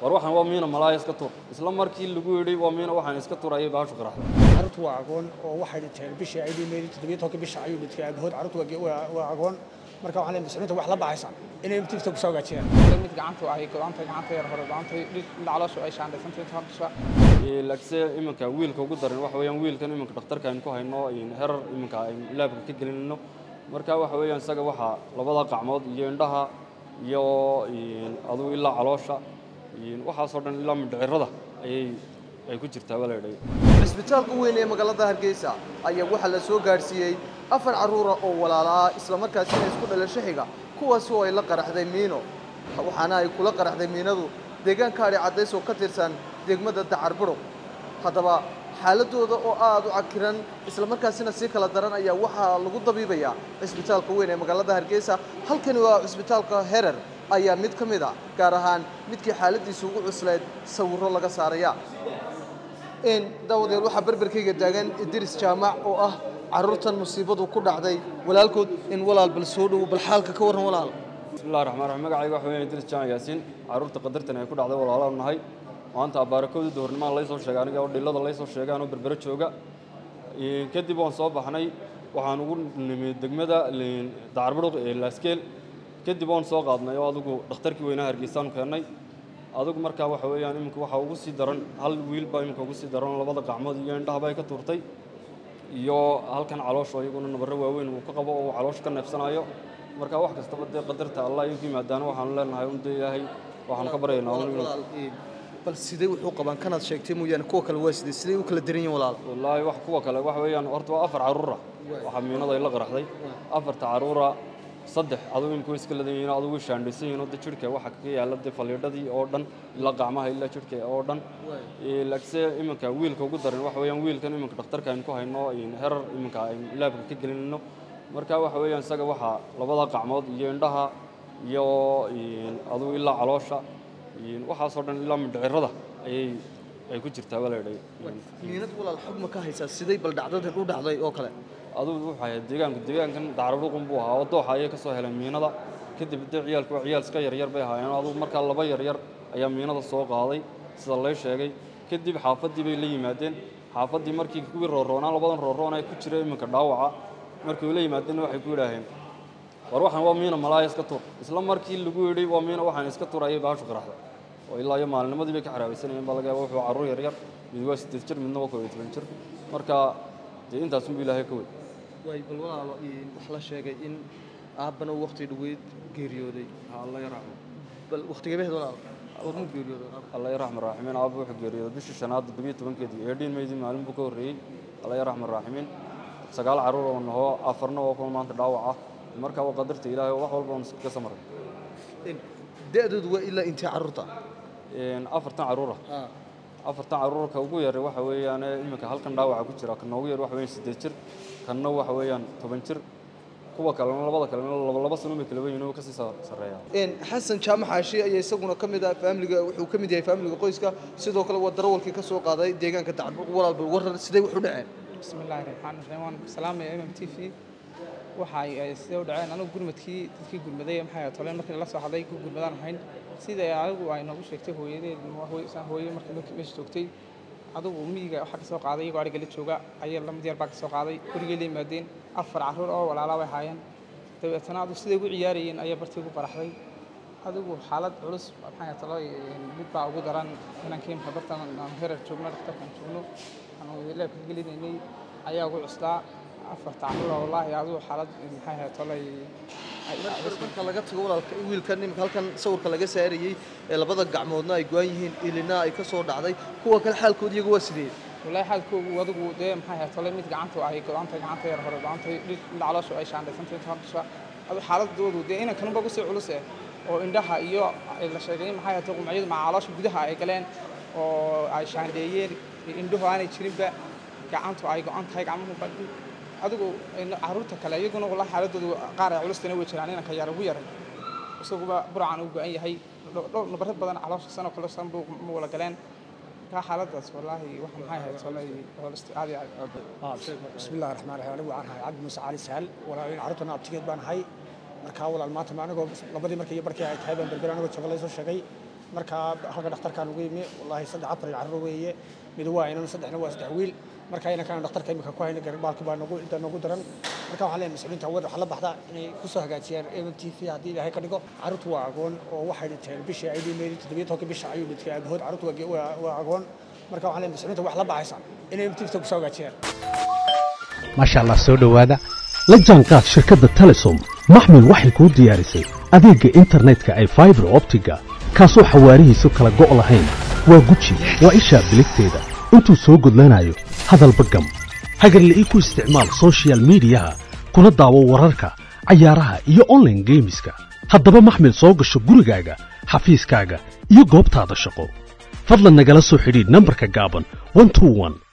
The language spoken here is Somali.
war waxaan waa miina malaaya iska tuur isla markii lagu yidhi waa miina waxaan iska tuur ayay baashu qaraxday carruurtu waa agoon oo waxay dhinteen bishii ay dhimeeyeen toddobiyo tobanka bisha ayuu dhintay aabahood carruurtu waa ge- waa- waa agoon marka waxaan leeyahay muslimiinta wax la baxaysa inay tifta ku soo hagaajiyaan mid gacanta ay go'aanta gacanta yar hore go'aanta calooshu ay shaandhaysantay habsha laakiinse iminka wiilka ugu daran waxa weeyaan wiilkan iminka dhakhtarka aynu ku hayno herar iminka aynu laabka ka gelinayno marka waxa weeyaan isaga waxaa labada qacmood iyo indhaha iyo adugu ilaa caloosha waxaasoo dhan ilaa mindhicirada ayay ay ku jirtaa baa la yidhahay cisbitaalka weyn ee magaalada hargeysa ayaa waxaa la soo gaadhsiiyey afar carruura oo walaala ah islamarkaasina isku dhalasho xiga kuwaasi oo ay la qaraxday miino waxaana ay kula qaraxday miinadu deegaanka adhi caddays oo ka tirsan degmada dacar budhug haddaba xaaladooda oo aad u cakiran islamarkaasina sii kala daran ayaa waxaa lagu dabiibayaa cisbitaalka weyn ee magaalada hargeysa halkani waa cisbitaalka herer ayaa mid ka mid a gaar ahaan midkii xaaladiisa ugu cuslayd sawirro laga saaraya daawadeel waxaa berberkayga taagan idris jaamac oo ah carruurtan musiibadu ku dhacday walaalkood in walaal bal soo dhowo bal xaalka ka warran walaal bismillahi raxmaan raxiim magacayga waxa weeyaan idris jaan yaasiin carruurta qadartan ay ku dhacday walaalaanu nahay maanta abaarakooda duhurnimada laysoo sheegay aniga oo dhillada laysoo sheegay anoo berbero jooga kadib waan soo baxnay waxaan ugu nimid degmada dacarbudhuq ee laaskeel kadib waan soo qaadnay oo adigu dhakhtarkii weynaha hargeysaanu keennay adigu markaa waxa weeyaan iminka waxaa ugu sii daran hal wiil baa iminka ugu sii daran labada gacmood iyo indhahaba ay ka tuurtay iyo halkan caloosho iyaguna nabarro waaweyn uu ka qabo oo uu caloosha ka neefsanayo marka wax kastaba dee qadarta allah iyu ku yimaadaana waxaanu leenahay un dee ilaahay waxaanu ka baryaynaa un inuu bal sidee wuxuu qabaan kanaad sheegtay mooyaane kuwa kale waa sidee sidee u kala daran yihiin walaal wallaahi wax kuwa kale waxa weeyaan horta waa afar carruura waxaa miinada ay la qaraxday afarta carruura saddex adugu imika way iska ladan yihiin adugu way shaandhaysan yihiin oo de jidhka waxa ka yaalla dee faliidhadii oo dhan ilaa gacmaha ilaa jidhka oo dhan laakiinse iminka wiilka ugu daran waxa weeyaan wiilkan iminka dhakhtarka aynu ku hayno herar iminka aynu laabka ka gelinayno marka waxa weeyaan isaga waxaa labada gacmood iyo indhaha iyo adugu ilaa caloosha waxaasoo dhan ilaa mindhicirada ayay ay ku jirtaa baa la yidhahay miinad walaal xog ma ka haysaa sidee bal dhacdadan u dhacday oo kale adugu wuxuu ahayd deegaanku deegaankan dacarbudhqun buu ahaa oo dooxa ayay ka soo heleen miinada kadib dee ciyaalku waa ciyaal iska yaryar bay ahaayeen adugu markaa laba yaryar ayaa miinada soo qaaday sida lay sheegay kadib xaafaddii bay la yimaadeen xaafaddii markii kuwii rooroonaa labadan rooroon ee ku jira iminka dhaawaca markii way la yimaadeenna waxay ku yidhaaheen war waxaan waa miina malaaya iska tuur isla markii lagu yidhi waa miina waxaan iska tuur ayay baashu qaraxday oo ilaa iyo maalinimadii bay ka xaraabaysanayeen baa laga yaaba wuxuu carruur yaryar mid waa siddeed jir midna waa koob iyo toban jir marka dee intaasunbu ilaahay ka wey waay bal walaalo wax la sheegay in aabbana waqti dhaweyd geeriyooday alla yarxamo bal waqtigeebaheed walaal warmuu geeriyooday alla yarxam raaximiin aabba wuxuu geeriyooday bishii shanaad toddobiyo tobankeedii eedhiin meydii maalin buu ka horreeyey alla yarxam raaximiin sagaal carruur oo nahoo afarna oo kuma maanta dhaawac ah marka waa qadarta ilaahay oo wax walba on ka samaray da-doodu waa ilaa intee carruurta afartan carruura afartan carruurka ugu yar waxa weeyaan iminka halkan dhaawaca ku jira kana ugu yar waxa weeyaan siddeed jir kanna waxa weeyaan toban jir kuwa kalena labada kalena laba laba sano bay kala weyn oo kasii sarreeyaa xasan jaamac xaashi ayaa isaguna ka mid ah faamiliga wuxuu ka mid yahay faamiliga qoyska sidoo kale waa darawalkii ka soo qaaday deegaanka dacarbur walaal bal warar sidee wuxu dhaceen bismi illaahi raxmaan raxiim waan salaamaya mm t v waxa ay sidee u dhaceen anigu gurmadkii dadkii gurmaday maxay toleen markii la soo hadlay ku gurmadaan ahayn sida anigu ay noogu sheegtay hooyadeed hooye markii meesha joogtay adugu miyiga waxaa ka soo qaaday iyagoo ariga la jooga ayay lamid yar baa ka soo qaaday gurigay la yimaadeen afar carruur oo walaala bay haayeen dabeetana adu siday ugu ciyaarayeen ayaa bartii ugu baraxday adigu xaalad culus maxay talo mid baa ugu daran inankii marka bartan aan herar joogno dhakhtarkan joogno aan leebka gelinaynay ayaa ugu cuslaa afarta carruur wallaahi adigu xaalad maxay ahayd tolay marka laga tago walaalka wiilkan imika halkan sawirka laga saarayey ee labada gacmoodna ay go-an yihiin ilina ay ka soo dhacday kuwa kale xaalkooda iyagu waa sidee wallaahi xaalkoogu adigu dee maxay ahayd tolay mid gacanta ay go-aantay gacanta yar hore go-aantay calooshu ay shaandhaysantay habsha adu xaaladoodu dee inankanunba ugu sii culus eh oo indhaha iyo la sheegay maxay ahayd qumciyadu maca caloosha gudaha ay galeen oo ay shaandheeyeen indhuhu aanay jirinba gacantu ay go-an tahay gacmuhu badhi adigu carruurta kale iyaguna wallahi xaaladoodu qaar ay culustana way jiraan inanka yar ugu yaray isaguba burcan uu go-an yahay dhowr nabarad badan caloosha sanoo kale san buu ma wala galeen kaa xaaladaas wallaahi waxa maxay ahayd solay holisti aad iyo aad bismi illahi raxmaan raxiim anigu waxaan ahay cabdi muuse cali sahal walaalin carruurtana abtigeed baan ahay markaa walaal maanta ma anigoo labadii markii iyo barkii ay tahay baan berber anigoo jooga laysoo sheegay marka halka dhakhtarkaan ugu yimi wallaahi saddex afar carruur weeye mid waa inan saddexna waa saddex wiil marka inankaan dhakhtarka imika ku hayna garbaalki baa nagu inta nagu daran marka waxaan leeyahay mas-uuliyiinta hawada waxaa la baxdaa inay ku soo hagaajiyaan m t v haddii ilaahay ka dhigo carruurtu waa agoon oo waxay dhinteen bishii ay dhimeeyey toddobiyo tobanka bisha ayuu dhintay aabahood carruurtu waa ge- waa- waa agoon marka waxaan leeyahay mas-uuliyiinta wax la baxaysa inay m t v ku soo hagaajiyaan maasha allah soo dhowaada la jaanqaad shirkadda telesom maxmil waxay kuu diyaarisay adeegga internetka ay faibar optiga kaasoo xawaarihiisu kala go' lahayn waa guji waa ishaa biligteeda intuu soo gudlanayo hadalba gam hagarle ii ku isticmaal soshiyal miidiyaha kuna daawo wararka cayaaraha iyo online geemiska haddaba maxmil soo gasho gurigaaga xafiiskaaga iyo goobtaada shaqo fadlan nagala soo xidhiidh nambarka gaaban 121